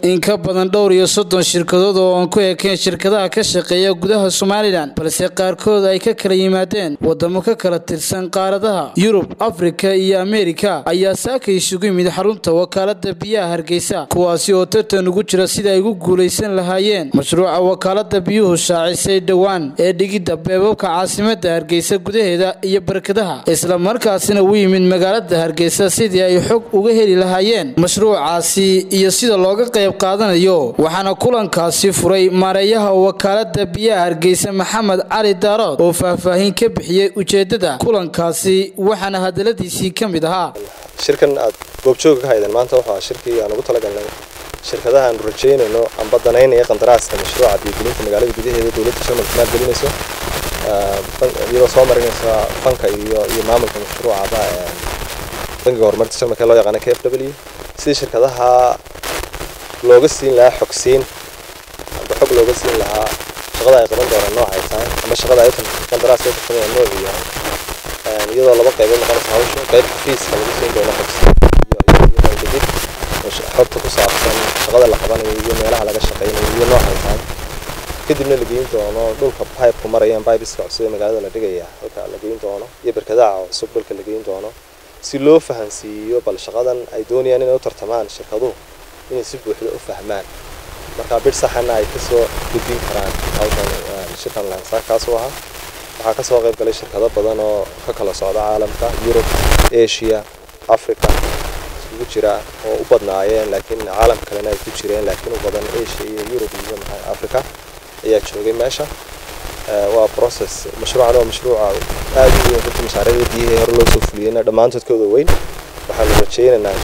in ka badan dhowr iyo soddon shirkadood oo aan ku ekeen shirkadaha ka shaqeeya gudaha somalilan balse qaarkood ay ka kala yimaadeen wadamo ka kala tirsan qaaradaha yurub afrika iyo ameerika ayaa saaka isugu yimid xarunta wakaalada biyaha hargeysa kuwaasi oo tartan ugu jira sida ay ugu guulaysan lahaayeen mashruuca wakaalada biyuhu shaacisay dhowaan ee dhigidda beebabka caasimada hargeysa gudaheeda iyo barkadaha isla markaasina u yimid magaalada hargeysa sidii ay xog uga heli lahaayeen mashruucaasi iyo sida looga qayb qaadanayo waxaana kulankaasi furay maareeyaha wakaalada biyaha hargeysa maxamed cali daarood oo faahfaahin ka bixiyey ujeedada kulankaasi waxaana hadaladiisii ka mid ahaa shirkan aad goobjooga ka haydeen maanta wuxuu shirkii aan ugu talagalnay shirkadaha aanu rajaynayno amba danaynaya qandaraaska mashruuca biyogelinta magaalada gudaheeda dowladda jarmalka maalgelinayso iyadoo soo marinaysa fanka iyo iyo maamulka mashruucaba bangiga horumarinta jarmalka ee loo yaqaana k f w sidii shirkadaha looga siin lahaa xogsiin amba xog looga siin lahaa shaqada ay qaban doonaan noocay tahay amba shaqada ay qandaraaska ay tartamaya noocu yahay iyadoo laba qaybood noqonaysa hawsha qayb xafiiska lagu siin doono xogsiin iyo maldegid xogta ku saabsan shaqada la qabanayo iyo meelaha laga shaqaynayo iyo noocay tahay kadibna la geyn doono dhulka pipeku marayaan pipeska cusub ee magaalada la dhigaya halka la geyn doono iyo barkadaha cusub dhulka la geyn doono si loo fahansiiyo bal shaqadan ay doonayaan inay u tartamaan shirkaduhu inay si buuxda u fahmaan marka bir saxana ay kasoo gudbin karaan halkan shirkan lansa kaasuu ahaa waxaa kasoo qayb galay shirkado badan oo ka kala socda caalamka yurub asia africa isugu jira oo u badnaayeen laakiin caalam kalena ay ku jireen laakiin u badan asia iyo yurub iyo maxaa africa ayaa joogay meesha waa process mashruucan waa mashruuca aad u weyn runtii mashaariicda biyihii hore loo soo fuliyeyna dhammaantood kooda weyn waxaanu rajaynaynaa